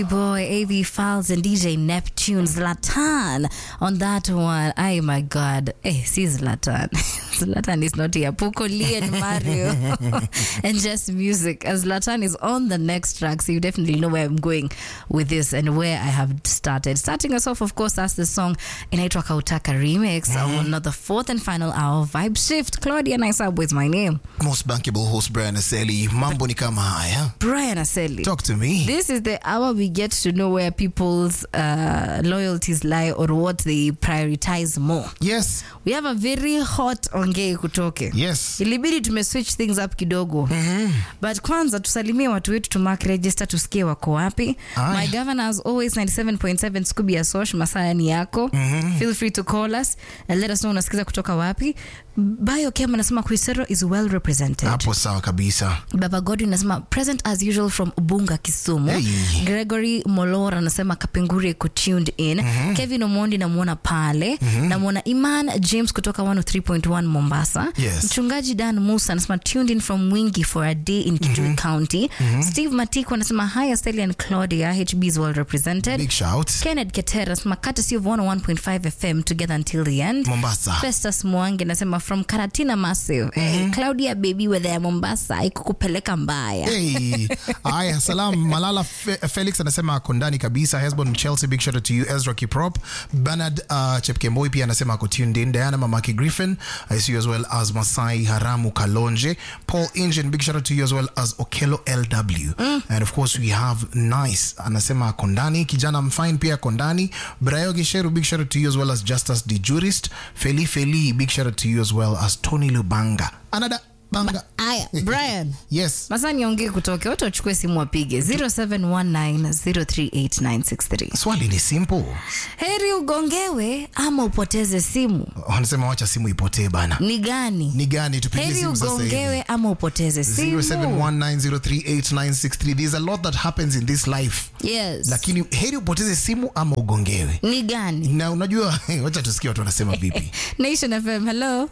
Boy, AV Files and DJ Neptune Zlatan on that one. Oh my God. Eh, see Zlatan. Zlatan is not here. Poco Lee and Mario and just music. As Zlatan is on the next track, so you definitely know where I'm going with this and where I have started. Starting us off, of course, that's the song inaitwa Kautaka Remix on the fourth and final hour of Vibe Shift. Claudia Naisab is my name. Most bankable host Brian Aseli. Mambo ni kama haya. Brian Aseli. Talk to me. This is the hour we get to know where people's uh, loyalties lie or what they prioritize more. Yes. We have a very hot ongei kutoke. Yes. Ilibidi tume switch things up kidogo. But kwanza tusalimie watu wetu to mark register tusikie wako wapi. Aye. My governor as always 97.7 Scooby ya Sosh masaa ni yako. Feel free to call us and let us know unasikiza kutoka wapi. Bio Kem anasema Kuisero is well represented. Hapo sawa kabisa. Baba Godwin anasema present as usual from Ubunga Kisumu. Hey. Gregory Molora anasema Kapenguri iko tuned in. Kevin Omondi namwona pale. Namwona Iman James kutoka 103.1 Mombasa. Yes. Mchungaji Dan Musa anasema tuned in from Mwingi for a day in Kitui County. Steve Matiko anasema hi Estelle and Claudia HB is well represented. Big shout. Kenneth Ketera anasema courtesy of 101.5 FM together until the end. Mombasa. Festus Mwangi anasema from Karatina Massive. Hey, Claudia baby weather ya Mombasa ikukupeleka mbaya. Hey. Aya, salam. Malala Fe Felix anasema ako ndani kabisa. Hesbon Chelsea, big shout out to you. Ezra Kiprop. Bernard uh, Chepkemboi pia anasema ako tuned in. Diana Mamaki Griffin. I see you as well as Masai Haramu Kalonje. Paul Injin, big shout out to you as well as Okelo LW. And of course we have Nice. Anasema ako ndani. Kijana Mfine pia ako ndani. Brayo Gisheru, big shout out to you as well as Justus the Jurist. Feli Feli, big shout out to you as well as Tony Lubanga. Another banga. Aya, Brian. Yes. Masa niongee kutoke watu wachukue simu wapige 0719038963. Swali ni simple. Heri ugongewe ama upoteze simu. wanasema wacha simu ipotee bana Ni gani? ni gani tupigie Heri simu sasa hivi ugongewe ama upoteze simu. 0719038963 there's a lot that happens in this life Yes. lakini heri upoteze simu ama ugongewe Ni gani? na unajua wacha tusikie watu wanasema vipi Nation FM, hello.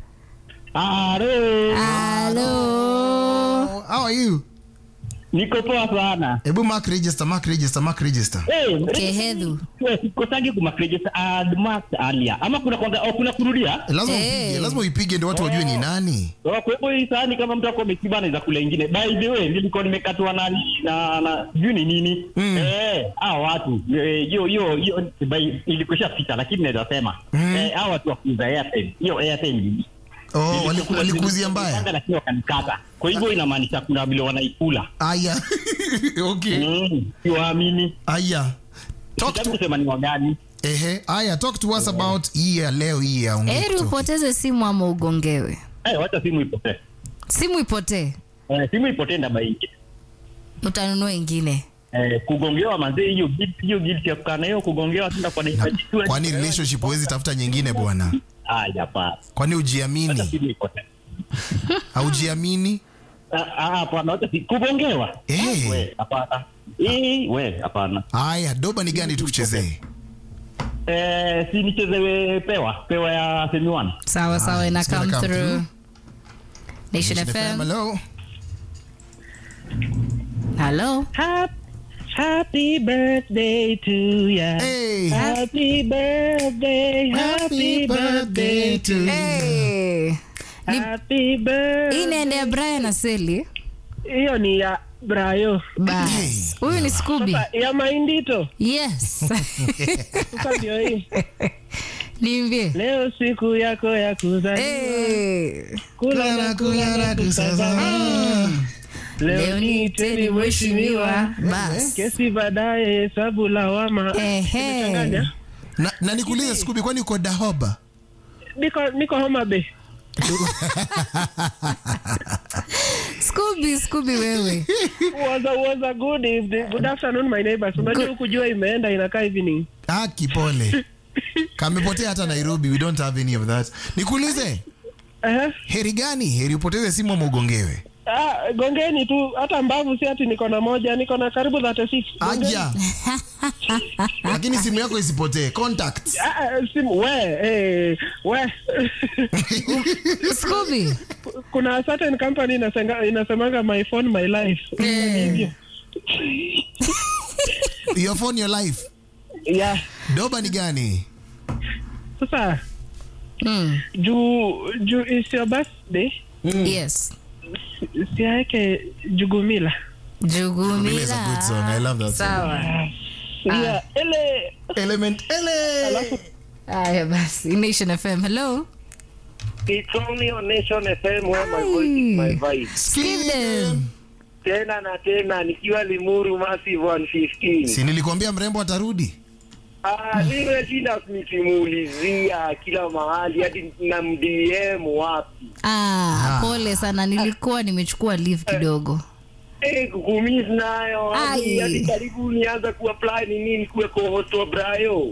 Halo, Hello. Oh, how are you niko poa sana. hebu mark register mark register mark register Hey, Kehedhu. sikosangi kumakrejesa admas alia ama kuna kwanga oh, kuna kurudia lazima Hey. upige lazima uipige ndio watu wajue ni nani So, kwa hivyo hii sahani kama mtu ako ameshiba anaweza kula ingine. By the way, nilikuwa nimekatwa na na na sijui ni nini. Eh, hao watu eh, hiyo hiyo hiyo by- ilikwisha pita lakini naweza sema eh, hao watu wa kuuza airtime. Hiyo airtime oh wali- walikuzia mbaya Nilipanga lakini wakanikata. Kwa hivyo inamaanisha kuna vile wanaikula. aya okay Mm, siwaamini. aya talk Sitaki to kusema ni wagani. ehe aya talk to us about hii ya leo hii ya ongea Heri kutoka. upoteze simu ama ugongewe. Eh, wacha simu ipotee. Simu ipotee, Eh, simu ipotee ndaba ingine. utanunua ingine. Eh, kugongewa manzee, hiyo guilt- hiyo guilt ya kukaa na hiyo kugongewa tunda kwa dakika tu- kwani relationship huwezi tafuta nyingine bwana Ah, hapana. kwani Wacha ujiamini simu ipotee. haujiamini Ah, ah, hapana, wacha si kugongewa. Eh. We, hapana. Eh, we, hapana. haya doba ni gani tukuchezee Eh, si nichezewe pewa, pewa ya Semi One. Sawa sawa, Haya, ina it's gonna come come through. through. Nation Nation FM. hello Hello. Happy birthday to ya. hey Happy birthday, happy birthday to you Hey. Ni Happy birthday. hii inaendea Brian Aseli. Hiyo ni ya Brayo. Bas. Huyu ni Scooby. Ya Maindito. Yes. Sasa ndio hii. Niambie. Leo siku yako ya kuzaliwa. Hey. Kula na kula na kusazama. Leo ni teni mheshimiwa. Bas. Kesi baadaye hesabu lawama. Ehe. Nimechanganya. na, na nikuulize Scooby kwani uko dahoba Niko niko Homa Bay. Scooby, Scooby wewe. Was a, was a good evening. Good afternoon my neighbors. Unajua huku jua imeenda inakaa evening. ah kipole kamepotea hata nairobi we don't have any of that nikuulize Eh. heri gani heri upoteze simu ama ugongewe Ah, gongeni tu hata mbavu si ati niko na moja, niko na karibu 36. Gongeni. aja lakini simu yako isipotee contact Ah, ah, simu we eh, we Scooby. kuna certain company inasenga, inasemanga my phone my life Hivyo. your phone your life Yeah. doba ni gani Sasa Mm. juu juu is your birthday Yes. siaweke jugumila. Vile is a good song. I Jugumila. love that song. Sawa. Yeah, ele Element ele. Aya basi. Nation FM. Hello. It's only on Nation FM where my voice is my vibe. Skip them. Tena na tena nikiwa Limuru Massive 115. Si nilikwambia mrembo atarudi? Ah, nimeshinda nikimuulizia kila mahali hadi na mdm wapi. Ah, pole sana. Nilikuwa nimechukua leave kidogo. Eh, kukumiss nayo hadi Ai. hadi karibu nianza kuapply ni nini kuwe co-host wa Brayo.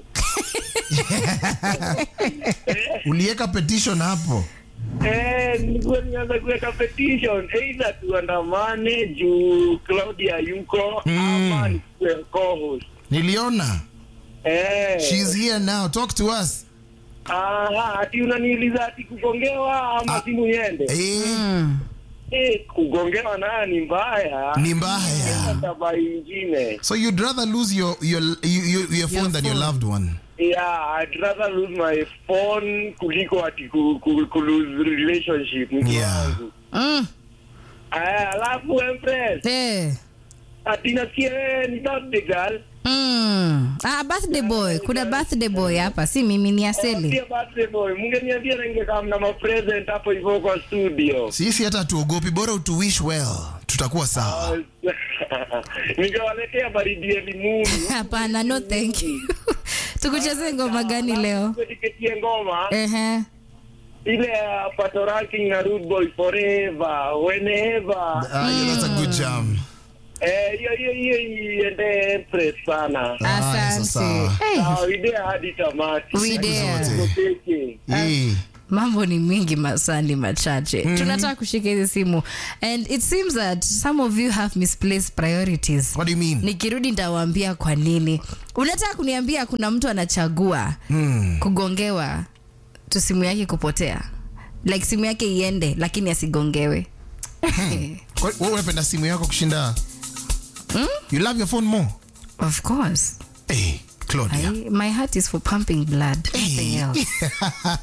Uliweka petition hapo. Eh, nilikuwa nianza kuweka petition either tuandamane juu Claudia yuko ama nikuwe co-host. Niliona. Eh. She's here now. Talk to us. Aha, ati unaniuliza ati kugongewa ama simu niende? Eh, Mm. Eh, kugongewa nayo ni mbaya. ni mbaya. Taba ingine. So you'd rather lose your your your, your, your phone than your phone. loved one. Yeah, I'd rather lose my phone kuliko ati ku, ku, ku lose relationship. mtu Yeah. wangu. Mm. Aya, alafu Empress, Eh. ati nasikia wewe ni birthday girl. Mm. Ah, birthday boy. Kuna birthday boy hapa. Si mimi ni Aseli. Pia birthday boy, mngeniambia ningekaa na ma present hapo hivyo kwa studio. Sisi hata tuogopi, bora utu wish well, tutakuwa sawa. Ningewaletea baridi ya limuni. Hapana, no thank you. Tukucheze ngoma gani leo? Tiketie ngoma. Ehe. ile ya pato ranking na rude boy forever whenever Ah, yeah, that's a good jam. eh hiyo hiyo hiyo iende empress sana Haya, Asante. sasa. Hey, ah idea hadi tamati we dare. zote. Peke. Eh, mambo ni mingi masani machache tunataka kushika hizi simu and it seems that some of you have misplaced priorities What do you mean? nikirudi nitawaambia kwa nini unataka kuniambia kuna mtu anachagua Hmm. kugongewa tu simu yake kupotea like simu yake iende lakini asigongewe Kwa- Wewe unapenda simu yako kushinda? You love your phone more? of course Eh, Claudia. I, my heart is for pumping blood nothing else